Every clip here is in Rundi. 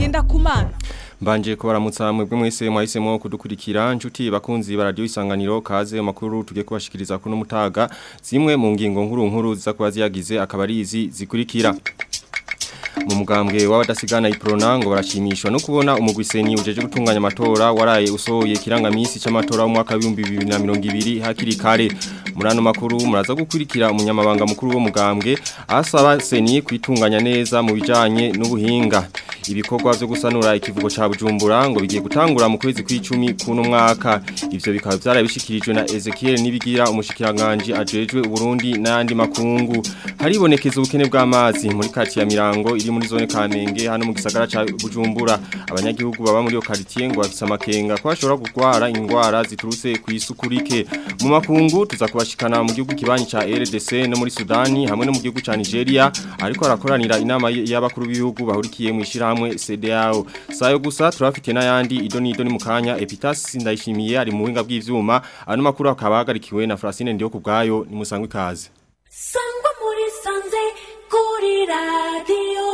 ngenda kumana Mbanje kubaramutsa mwebwe mwese mwahisemo kudukurikira nshuti bakunzi ba radio isanganiro kaze makuru tugiye kubashikiriza kuno mutaga zimwe mu ngingo nkuru nkuru ziza kuba ziyagize akabarizi zikurikira mu mugambwe w'abadasigana iprona ngo barashimishwa no kubona umugwiseni ujeje gutunganya amatora waraye usohoye kirangamisi c'amatora mu mwaka wa 2020 hakiri kare murano makuru muraza gukurikira umunyamabanga mukuru wo mugambwe asaba seni kwitunganya neza mu bijanye n'ubuhinga ibikorwa byo gusanura ikivugo ca Bujumbura ngo bigiye gutangura mu kwezi kw'icumi kuno mwaka ivyo bikaba byarabishikirijwe na Ezekiel nibigira umushikiranganje ajejwe Burundi n'andi makungu haribonekeza ubukene bw'amazi muri kati ya Mirango iri muri zone Kamenge hano mu gisagara ca Bujumbura abanyagihugu baba muri yo quartier ngo bafise amakenga ko bashobora gutwara ingwara ziturutse ku isukurike mu makungu tuza kubashikana mu gihugu kibanyi ca RDC no muri Sudani hamwe no mu gihugu ca Nigeria ariko arakoranira inama y'abakuru b'ibihugu bahurikiye mu ishirahamwe CDAO sayo gusa turafite n'ayandi idoni idoni mu kanya Epitas ndayishimiye ari mu buhinga bw'ivyuma ano makuru akaba hagarikiwe na Francine ndiyo kubgayo ni musangwe kaze sangwa muri sanze kuri radio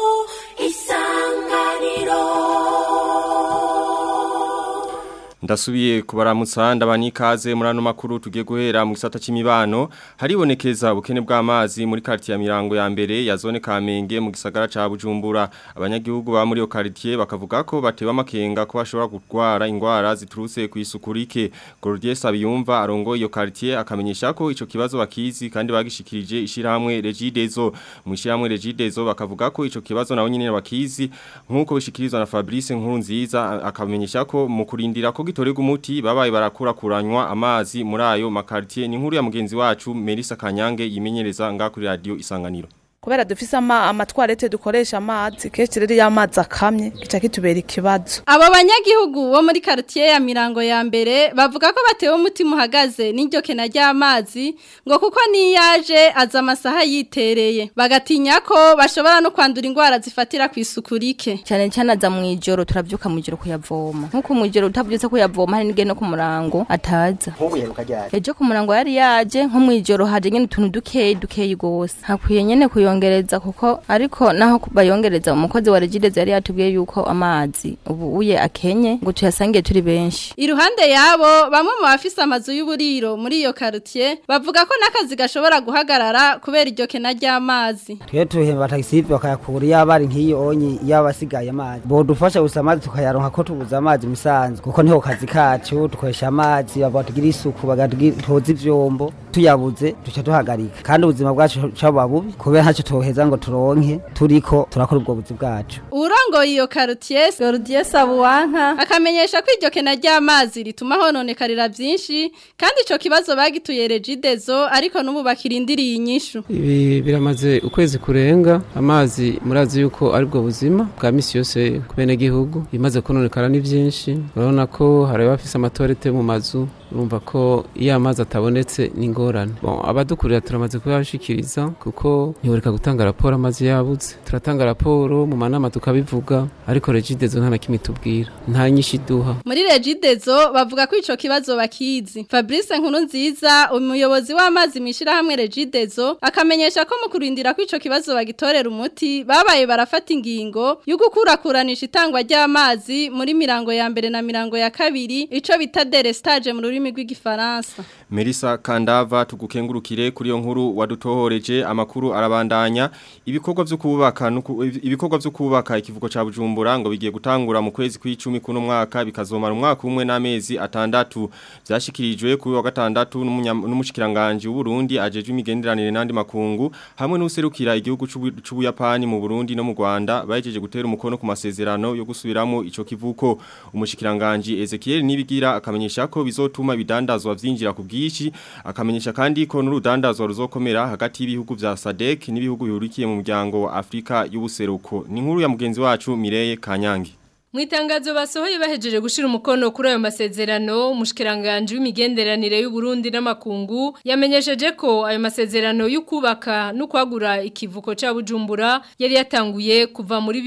isanganiro Ndasubiye kubaramutsa ndabani kaze muri ano makuru tugiye guhera mu gisata c'imibano haribonekeza ubukene bw'amazi muri quartier ya Mirango ya mbere ya zone Kamenge mu gisagara ca Bujumbura abanyagihugu ba muri yo quartier bakavuga ko batewe amakenga ko bashobora gutwara ingwara ziturutse ku isukurike Gordier Sabiyumva arongo iyo quartier akamenyesha ko ico kibazo bakizi kandi bagishikirije ishirahamwe Regidezo mu ishirahamwe Regidezo bakavuga ko ico kibazo nawo nyine bakizi nkuko bishikirizwa na Fabrice Nkurunziza akamenyesha ko mu kurindira ko gitorega umuti babaye barakura kuranywa amazi muri ayo makartier ni nkuru ya mugenzi wacu Melissa Kanyange yimenyereza nga kuri radio isanganiro kubera dufise ama amatwarete dukoresha amazi kenshi rero iyo amazi akamye gica kitubera ikibazo Abo banyagihugu bo muri quartier ya Mirango ya mbere bavuga ko batewe umutima uhagaze n'iryo kena ry'amazi ngo kuko niyaje aza amasaha yitereye bagatinya ko bashobora no kwandura ingwara zifatira ku isuku rike cyane cyane aza mu ijoro turabyuka mu ijoro kuyavoma nk'uko mu ijoro utabyutse kuyavoma hari n'igeno ku murango ataza ejo ku murango yari yaje nko mu ijoro haje nyine utuntu dukeyi dukeyi gose hakwiye nyene kuyongereza kuko ariko naho bayongereza umukozi wa regideze yari yatubwiye yuko amazi ubu uye akenye ngo tuyasangiye turi benshi Iruhande yabo bamwe mu bafise amazu y'uburiro muri iyo quartier bavuga ko n'akazi gashobora guhagarara kubera iryo kena ry'amazi twe tuhemba taxi bakayakura yaba ari nk'iyo onyi yaba asigaye amazi bodufasha gusa amazi tukayaronka ko tubuza amazi musanzwe kuko niho kazi kacu dukoresha amazi bavuga tugira isuku bagatoza ivyombo tuyabuze duca duhagarika kandi ubuzima bwacu caba bubi kubera ntacyo toheza ngo turonke turiko turakora ubwo buzi bwacu Urongoye iyo quartier Gordier Sabuwanka akamenyesha ko iryo kena ry'amazi rituma hononekarira byinshi kandi ico kibazo bagituye Regidezo ariko n'ubu bakirindiriye inyishu ibi biramaze ukwezi kurenga amazi murazi yuko ari bwo buzima bwa misi yose ku bene gihugu bimaze kononekara ni byinshi urabona ko hari abafise amatorete mu mazu urumva ko iyo amazi atabonetse ni ingorane bon abadukurira turamaze kubashikiriza kuko ntibureka gutanga raporo amazi yabuze turatanga raporo mu manama tukabivuga ariko regidezo nta na kimwe tubwira nta nyinshi duha muri Regidezo bavuga ko ico kibazo bakizi Fabrice Nkurunziza umuyobozi w'amazi mishira hamwe Regidezo akamenyesha ko mu kurindira ko ico kibazo bagitorera umuti babaye barafata ingingo yo gukurakuranisha itangwa ry'amazi muri mirango ya mbere na mirango ya kabiri ico bita delestage mu rurimi rw'igifaransa Melissa Kandava tugukengurukire kuri yo nkuru wadutohoreje amakuru arabandanya ibikorwa byo kubaka nuku- ibikorwa byo kubaka ikivugo ca Bujumbura ngo bigiye gutangura mu kwezi kw'icumi kuno mwaka bikazomara umwaka umwe n'amezi atandatu byashikirijwe kuri wa gatandatu n'umunya- n'umushikiranganje w'u Burundi ajeje imigenderanire n'andi makungu hamwe n'userukira igihugu c'Ubu- c'Ubuyapani mu Burundi no mu Rwanda bajeje gutera umukono ku masezerano yo gusubiramo ico kivuko umushikiranganje Ezekiel Nibigira akamenyesha ko bizotuma bidandazwa vyinjira ku bwishi akamenyesha kandi ko n'urudandazwa ruzokomera hagati y'ibihugu vya SADC n'ibihugu bihurikiye mu muryango wa Afrika y'ubuseruko ni nkuru ya mugenzi wacu Mireye Kanyangi Mwitangazo basohoye bahejeje gushira umukono kuri ayo masezerano mushikiranganje w'imigenderanire y'u Burundi n'amakungu yamenyesheje ko ayo masezerano y'ukubaka no kwagura ikivuko ca Bujumbura yari yatanguye kuva muri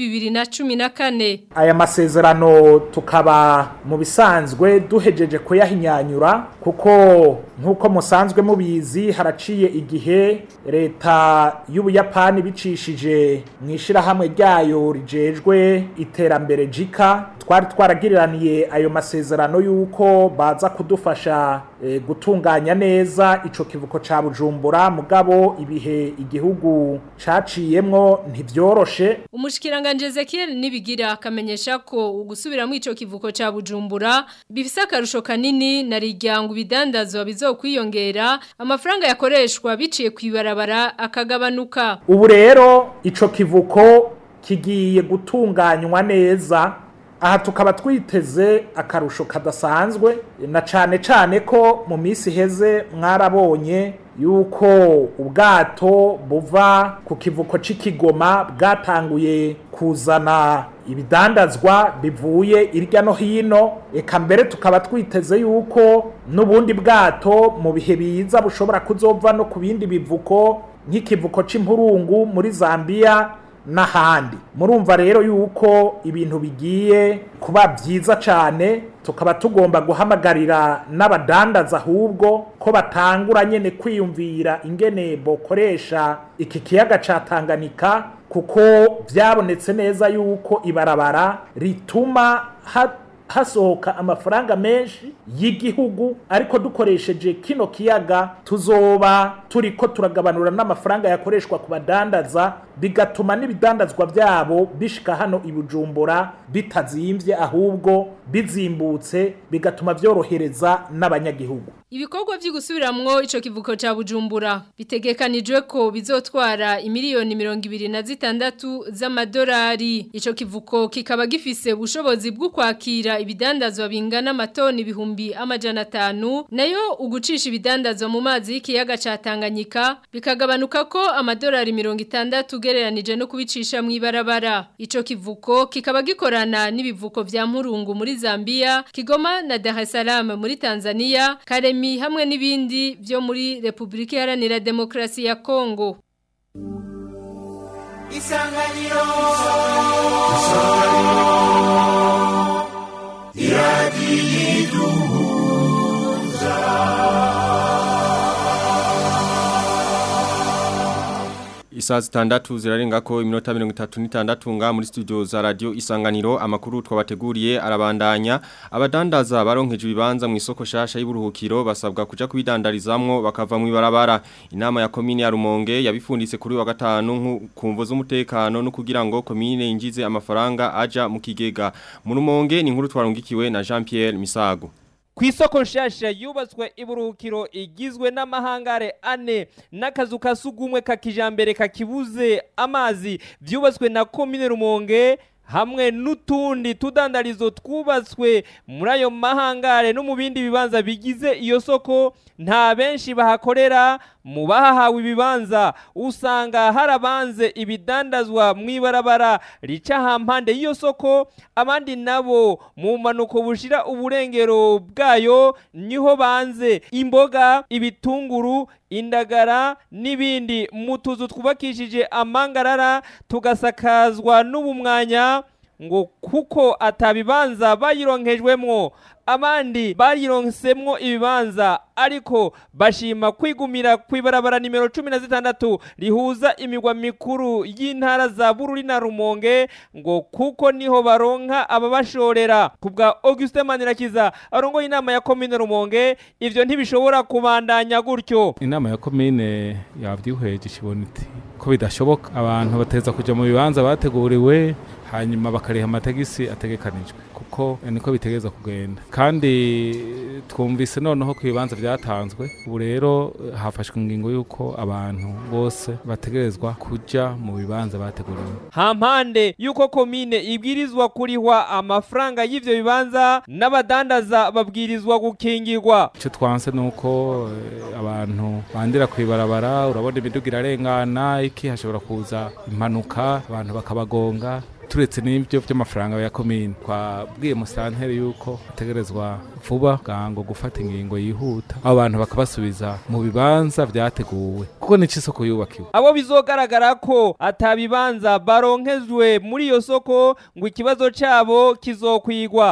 2014 aya masezerano tukaba mu bisanzwe duhejeje kuyahinyanyura kuko nk'uko musanzwe mubizi haraciye igihe leta y'ubuyapani bicishije mu ishyirahamwe ryayo rijejwe iterambere jika twari twaragiriraniye ayo masezerano y'uko baza kudufasha eh, gutunganya neza ico kivuko ca bujumbura mugabo ibihe igihugu caciyemwo ntivyoroshe Umushikiranganje Ezekiel nibigira akamenyesha ko ugusubiramo ico kivuko ca Bujumbura bifise akarusho kanini na rijyango bidandazwa bizokwiyongera amafaranga yakoreshwa biciye kwibarabara akagabanuka ubu rero ico kivuko kigiye gutunganywa neza aha tukaba twiteze akarusho kadasanzwe na cane cane ko mu minsi iheze mwarabonye yuko ubwato buva ku kivuko c'ikigoma bwatanguye kuzana ibidandazwa bivuye irya no hino eka mbere tukaba twiteze yuko n'ubundi bwato mu bihe biza bushobora kuzova no ku bindi bivuko nk'ikivuko c'impurungu muri Zambia n'ahandi murumva rero yuko ibintu bigiye kuba byiza cyane tukaba tugomba guhamagarira n'abadandaza ahubwo ko batangura nyene kwiyumvira ingene bokoresha iki kiyaga ca Tanganyika kuko byabonetse neza yuko ibarabara rituma ha hasohoka amafaranga menshi y'igihugu ariko dukoresheje kino kiyaga tuzoba turiko turagabanura n'amafaranga yakoreshwa ku badandaza bigatuma n'ibidandazwa byabo bishika hano i Bujumbura bitazimbye ahubwo bizimbutse bigatuma byorohereza n'abanyagihugu Ibikorwa vy'igusubiramwo ico kivuko ca Bujumbura bitegekanijwe ko bizotwara imiliyoni 26 z'amadolari ico kivuko kikaba gifise ubushobozi bwo kwakira ibidandazwa bingana amatoni ibihumbi amajana atanu nayo ugucisha ibidandazwa mu mazi y'ikiyaga ca Tanganyika bikagabanuka ko amadolari 60 ugereranije no kubicisha mu ibarabara ico kivuko kikaba gikorana n'ibivuko vya Mpurungu muri Zambia Kigoma na Dar es Salaam muri Tanzania Karemi hamwe n'ibindi byo muri Republika Iharanira Demokrasi ya Kongo Isanganiro Isaa zitandatu zirarenga ko iminota mirongo itatu n'itandatu nga muri studio za radio isanganiro amakuru twabateguriye arabandanya abadandaza baronkeje ibibanza mu isoko shasha y'uburuhukiro basabwa kuja kubidandarizamwo bakava mu ibarabara inama ya komine ya Rumonge yabifunditse kuri wa gatanu kumvo z'umutekano no kugira ngo komine yinjize amafaranga aja mu kigega mu Rumonge ni inkuru twarungikiwe na Jean Pierre Misago Kw'isoko nshasha yubatswe iburuhukiro igizwe n'amahangare ane n'akazu ka sugumwe ka kijambere kakibuze amazi vyubatswe na komine Rumonge hamwe n'utundi tudandarizo twubatswe muri ayo mahangare no mu bindi bibanza bigize iyo soko nta benshi bahakorera mu bahahawe ibibanza usanga harabanze ibidandazwa mu ibarabara rica hampande y'iyo soko abandi nabo mu manuko bushira uburengero bwayo niho banze imboga ibitunguru indagara n'ibindi mu tuzu twubakishije amangarara tugasakazwa n'ubumwanya ngo kuko atabibanza bayironkejwemwo abandi bayironsemwo ibibanza ariko bashima kwigumira kw'ibarabara nimero cumi na zitandatu rihuza imigwa mikuru y'intara za bururi na rumonge ngo kuko niho baronka ababashorera ku bwa augustin manirakiza arongoye inama ya komine rumonge ivyo ntibishobora kubandanya gutyo inama ya komine yavyihweje ishibona iti ko bidashoboka abantu bateza kuja mu bibanza bateguriwe hanyuma bakariha amatagisi ategekanijwe kuko niko bitegeza kugenda kandi twumvise noneho ku bibanza byatanzwe ubu rero hafashwe ingingo y'uko abantu bose bategerezwa kuja mu bibanza bateguriwe hampande y'uko komine ibwirizwa kurihwa amafaranga y'ivyo bibanza n'abadandaza babwirizwa gukingirwa icyo twanse ni uko eh, abantu bandira ku ibarabara urabona imiduga irarengana iki hashobora kuza impanuka abantu bakabagonga turetse n'ibyo by'amafaranga ya komine twabwiye musanteri yuko ategerezwa vuba bwango gufata ingingo yihuta abo bantu bakabasubiza mu bibanza byateguwe kuko ni isoko yubakiwe abo bizogaragara ko atabibanza baronkejwe muri iyo soko ngo ikibazo cyabo kizokwigwa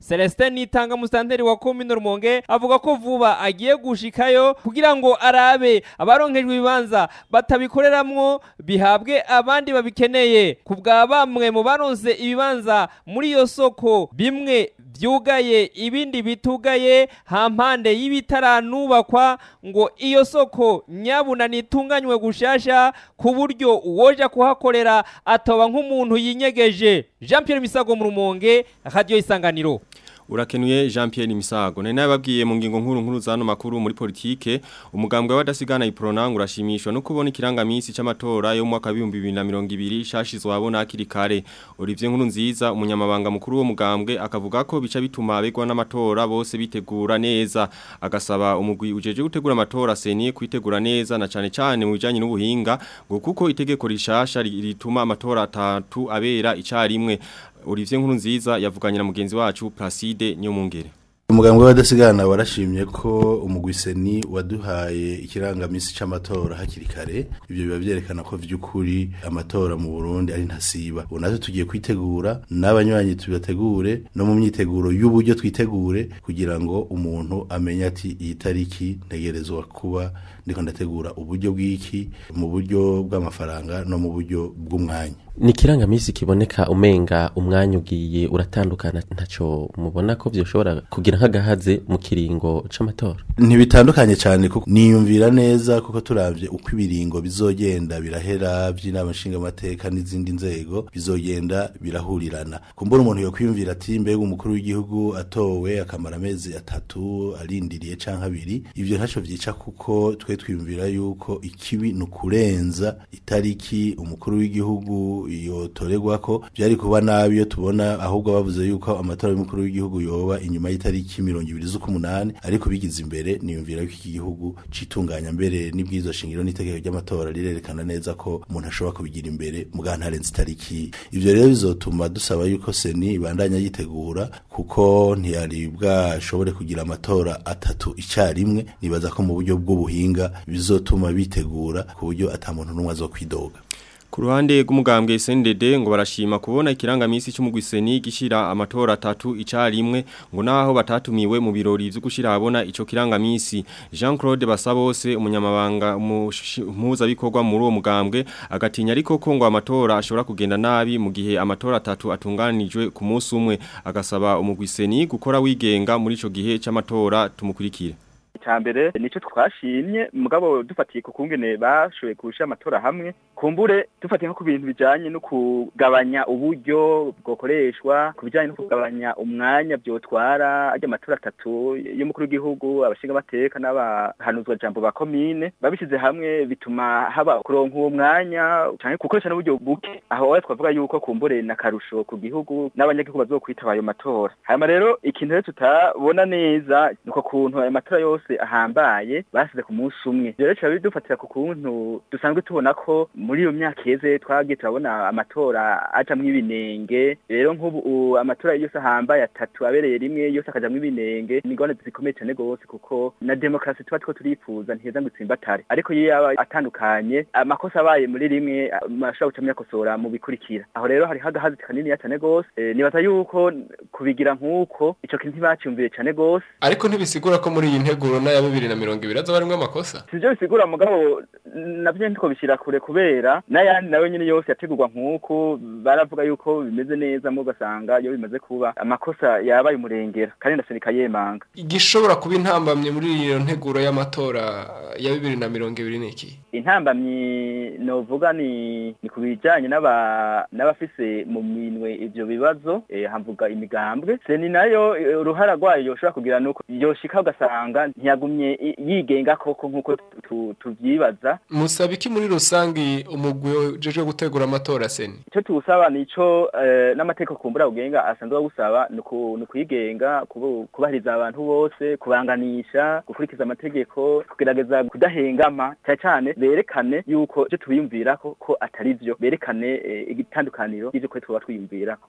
Celestin Nitanga musanteri wa komine Rumonge avuga ko vuba agiye gushikayo kugira ngo arabe abaronkejwe ibibanza batabikoreramwo bihabwe abandi babikeneye ku bwa bamwe mu baronse ibibanza muri iyo soko bimwe vyugaye ibindi bitugaye hampande y'ibitaranubakwa ngo iyo soko nyabuna nitunganywe gushasha ku buryo uwoja kuhakorera atoba nk'umuntu yinyegeje Jean Pierre Misago mu Rumonge Radio Isanganiro Urakenuye Jean Pierre Misago. Nari nababwiye mu ngingo nkuru nkuru zano makuru muri politike, umugambwe w'abadasigana iprona urashimishwa no kubona ikirangamisi c'amatora yo mu mwaka wa 2020 shashizwe abona akiri kare. Olivier nkuru nziza umunyamabanga mukuru wo mugambwe akavuga ko bica bituma abegwa n'amatora bose bitegura neza. Agasaba umugwi ujeje gutegura amatora seni kwitegura neza na cane cane mu bijanye n'ubuhinga ngo kuko itegeko rishasha rituma amatora atatu abera icarimwe. Olivier Nkurunziza yavuganye na mugenzi wacu Placide Nyomungere. umugambwe w'abadasigana warashimye ko umugwiseni waduhaye ikirangamisi c'amatora hakiri kare ivyo biba vyerekana ko vy'ukuri amatora mu Burundi ari ntasiba ubu natwe tugiye kwitegura n'abanywanyi tubategure no mu myiteguro y'uburyo twitegure kugira ngo umuntu amenye ati iyi tariki ntegerezwa kuba ndiko ndategura uburyo bw'iki mu buryo bw'amafaranga no mu buryo bw'umwanya ni ikirangamisi kiboneka umenga umwanya ugiye uratandukana ntaco mubona ko vyoshobora kugira nk'agahaze mu kiringo c'amatora ntibitandukanye cyane kuko niyumvira neza kuko turavye uko ibiringo bizogenda birahera vy'inama nshingamateka n'izindi nzego bizogenda birahurirana kumbura umuntu yo kwiyumvira ati mbega umukuru w'igihugu atowe akamara amezi atatu arindiriye canke abiri ivyo ntaco vyica kuko twe twiyumvira yuko ikibi ni ukurenza itariki umukuru w'igihugu yotorerwa ko byari kuba nabi iyo tubona ahubwo bavuze yuko amatora y'umukuru w'igihugu yoba inyuma y'itariki mirongo ibiri z'ukumunani ariko bigize imbere niyumvira yuko iki gihugu citunganya mbere n'ibwizo shingiro n'itegeko ry'amatora rirerekana neza ko umuntu ashobora kubigira imbere muga ntarenze itariki ivyo rero bizotuma dusaba yuko seni ibandanya yitegura kuko ntiyari bwashobore kugira amatora atatu icarimwe nibaza ko mu buryo bw'ubuhinga bizotuma bitegura ku buryo ata muntu n'umwe azokwidoga Ku ruhande rw'umugambwe SNDD ngo barashima kubona ikirangamisi cy'umugwiseni gishira amatora atatu icarimwe ngo naho batatumiwe mu birori byo gushira abona ico kirangamisi Jean-Claude Basabose umunyamabanga muza bikorwa muri uwo mugambwe agatinya ariko ko ngo amatora ashobora kugenda nabi mu gihe amatora atatu atunganijwe ku munsi umwe agasaba umugwiseni gukora wigenga muri ico gihe c'amatora tumukurikire icambere nico twashimye mugabo dufatiye ku kungene bashoboye kurusha amatora hamwe kumbure dufatiye nko ku bintu bijanye no kugabanya uburyo bwokoreshwa ku bijanye no kugabanya umwanya byotwara ajya amatora atatu y'umukuru w'igihugu abashinga amateka n'abahanuzwa jambo ba komine babishize hamwe bituma haba kuronka uwo mwanya canke gukoresha n'uburyo buke aho wawe twavuga yuko kumbure na karusho ku gihugu n'abanyagihugu bazokwitaba ayo matora hanyuma rero ikintu rero tutabona neza nuko kuntu ayo matora yose ahambaye basize ku munsi umwe rero tuba bidufatira ku kuntu dusanzwe tubona ko muri iyo myaka iheze twagiye turabona amatora ajamwo ibinenge rero nk'ubu amatora yose ahambaye atatu abereye rimwe yose akajamwo ibinenge ni ingorane zikomeye cyane rwose kuko na demokarasi tuba two turifuza ntiheza ngo itsimbatare ariko iyo yaba atandukanye amakosa abaye muri rimwe ashobora guca muyakosora mu bikurikira aho rero hariho agahazi kaniniya cyane rwose nibaza yuko kubigira nk'uko ico kintu ntibaciyumviye cyane rwose ariko ntibisigura ko muri iyi nteguro na ya bibiri na mirongo ibiri azoba arimwo amakosa sivyo bisigura mugabo navyo ntitwobishira kure kubera n'ayandi nawe nyene yose yategurwa nk'uko baravuga yuko bimeze neza mu ugasanga iyo bimaze kuba amakosa yabaye umurengera kandi ndasenika yemanga igishobora kuba intambamye muri iyo nteguro y'amatora ya bibiri na mirongo ibiri niki intambamyi novuga ni ni ku bijanye n'aba n'abafise mu minwe ivyo bibazo eh, hamvuga imigambwe seni nayo eh, uruhara rwayo yoshobora kugira nuko yoshika ugasanga ntiyagumye yigenga koko nk'uko tuvyibaza musaba iki muri rusangi umugwi ujejwe gutegura amatora seni ico tuwusaba nico eh, n'amategeko kumbura ugenga asanzwe awusaba ni ukuyigenga kubahiriza abantu bose kubanganisha gukurikiza amategeko kugerageza kudahengama cyane cyane berekane yuko ivyo tubiyumvirako ko atari vyo berekane eh, igitandukaniro y'ivyo kwe tuba twiyumvirako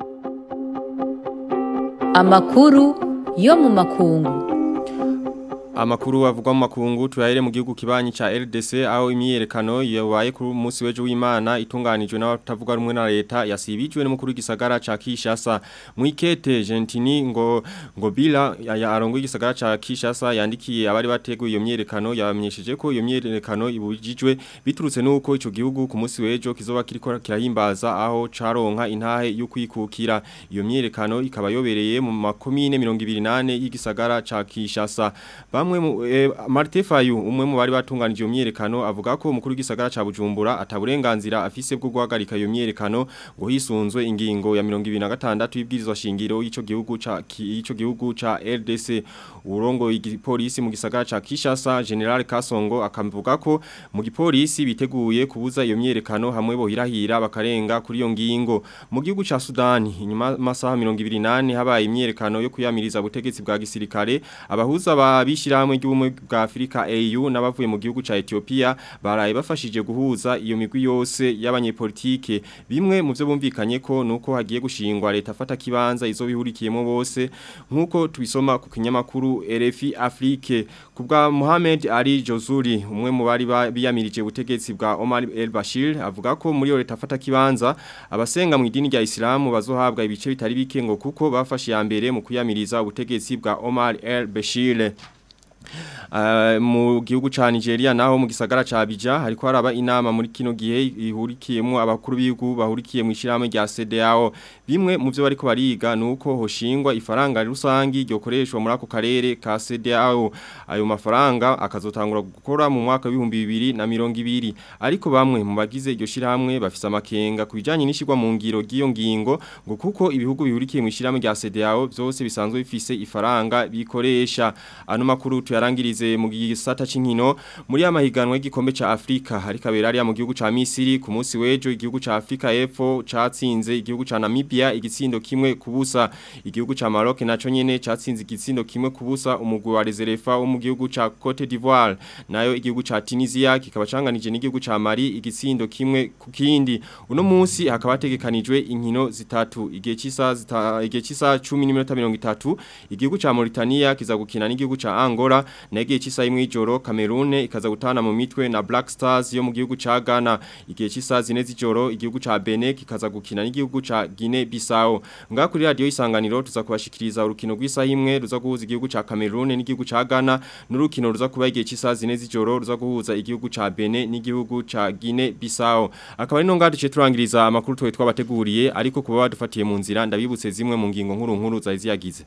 amakuru yo mu makungu Amakuru avugwa mu makungu tuyahere mu gihugu kibanyi ca RDC aho imyiyerekano yabaye kuri munsi wejo w'Imana itunganijwe n'abatavuga rumwe na leta yasibijwe n'umukuru w'igisagara ca Kishasa mu ikete Gentini ngo ngo bila ya arongo igisagara ca Kishasa yandikiye abari bateguye iyo myiyerekano yabamenyesheje ko iyo myiyerekano ibujijwe biturutse nuko ico gihugu ku munsi wejo kizoba kiriko kirahimbaza aho caronka intahe yo kwikukira iyo myiyerekano ikaba yobereye mu makomine 28 y'igisagara ca Kishasa bamwe mu eh, Martin Fayu umwe mu bari batunganije iyo myiyerekano avuga ko umukuru w'igisagara ca Bujumbura ataburenganzira afise bwo guhagarika iyo myiyerekano ngo hisunzwe ingingo ya 26 y'ibwirizwa shingiro y'ico gihugu ca y'ico gihugu ca RDC urongo igipolisi mu gisagara ca Kishasa General Kasongo akavuga ko mu gipolisi biteguye kubuza iyo myiyerekano hamwe bohirahira bakarenga kuri iyo ngingo mu gihugu ca Sudani inyuma masaha 28 habaye imyiyerekano yo kuyamiriza ubutegetsi bwa gisirikare abahuza babishira hamwe ry'ubumwe bwa Afrika AU n'abavuye mu gihugu ca Ethiopia baraye bafashije guhuza iyo migwi yose y'abanyepolitike bimwe mu byo bumvikanye ko nuko hagiye gushingwa leta afata kibanza izo bihurikiyemo bose nkuko tubisoma ku kinyamakuru RFI Afrique kubwa Mohamed Ali Jozuri umwe mu bari biyamirije ubutegetsi bwa Omar El Bashir avuga ko muri yo leta afata kibanza abasenga mu idini rya Islam bazohabwa ibice bitari bike ngo kuko bafashe ya mbere mu kuyamiriza ubutegetsi bwa Omar El Bashir Uh, mu gihugu ca Nigeria naho mu gisagara ca Abidjan hariko haraba inama muri kino gihe ihurikiyemo abakuru b'ibihugu bahurikiye mu ishirahamwe rya CEDEAO bimwe mu byo bariko bariga nuko hoshingwa ifaranga rusangi ryokoreshwa muri ako karere ka CEDEAO ayo mafaranga akazotangura gukora mu mwaka wa 2020 ariko bamwe mu bagize iryo shirahamwe bafise amakenga kubijanye n'ishirwa mu ngiro giyo ngingo ngo kuko ibihugu bihurikiye mu ishirahamwe rya CEDEAO byose bisanzwe bifise ifaranga bikoresha ano makuru tuyarangirize mu gisata c'inkino muri amahiganwa y'igikombe ca Afrika hari kabera ari mu gihugu ca Misiri ku munsi wejo igihugu ca Afrika y'Epfo catsinze igihugu ca Namibia igitsindo kimwe kubusa igihugu ca Maroc naco nyene catsinze igitsindo kimwe kubusa umugwi wa Reserva wo mu gihugu ca Cote d'Ivoire nayo igihugu ca Tunisia kikaba canganije n'igihugu ca Mali igitsindo kimwe ku kindi uno munsi hakaba hategekanijwe inkino zitatu igihe cisa igihe cisa 10:30 igihugu ca Mauritania kiza gukina n'igihugu ca Angola nege chisa imwe ijoro Cameroon ikaza gutana mu mitwe na Black Stars yo mu gihugu ca Ghana igihe chisa zine z'ijoro igihugu ca Benin kikaza gukina n'igihugu ca Guinea Bissau nga kuri radio isanganiro tuza kubashikiriza urukino rw'isa imwe ruza guhuza igihugu ca Cameroon n'igihugu ca Ghana n'urukino ruza kuba igihe chisa zine z'ijoro ruza guhuza igihugu ca Benin n'igihugu ca Guinea Bissau akaba ari no nga duce turangiriza amakuru twe twabateguriye ariko kuba badufatiye mu nzira ndabibutse zimwe mu ngingo nkuru nkuru zaziyagize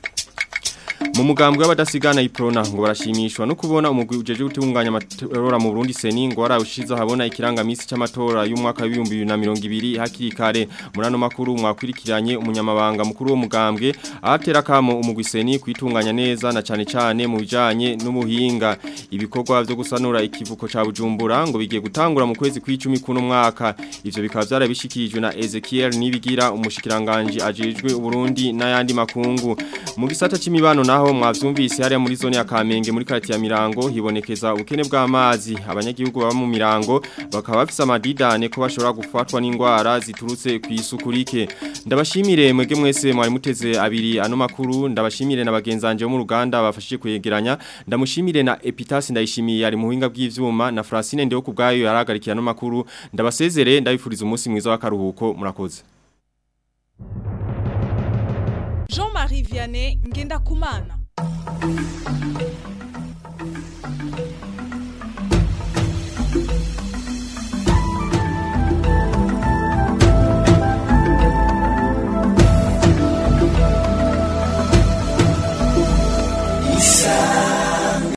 mu mugambwe w'abadasigana iprona ngo barashimishwa no kubona umugwi ujeje gutunganya amatora mu Burundi seni ngo warawushiza habona ikirangamisi c'amatora y'umwaka wa 2020 hakiri kare murano makuru mwakwirikiranye umunyamabanga mukuru wo mugambwe ahatera kamo umugwi seni kwitunganya neza na cane cane mu bijanye n'umuhinga ibikorwa byo gusanura ikivuko ca Bujumbura ngo bigiye gutangura mu kwezi kw'icumi kuno mwaka ivyo bikaba byarabishikirijwe na Ezekiel Nibigira umushikiranganje ajejwe Burundi n'ayandi makungu mu gisata c'imibano naho mwavyumvise hariya muri zone ya Kamenge muri karate ya Mirango hibonekeza ubukene bw'amazi abanyagihugu baba mu Mirango bakaba bafise amadidane ko bashobora gufatwa n'ingwara ziturutse ku isuku rike ndabashimire mwege mwese mwari muteze abiri ano makuru ndabashimire na bagenzanje bo mu ruganda bafashije kuyegeranya ndamushimire na Epitas ndayishimiye ari mu buhinga bw'ivyuma na Francine ndeho kubgayo yaragarikiye ano makuru ndabasezere ndabifuriza umunsi mwiza w'akaruhuko murakoze Jean-Marie Vianney Ngenda Kumana.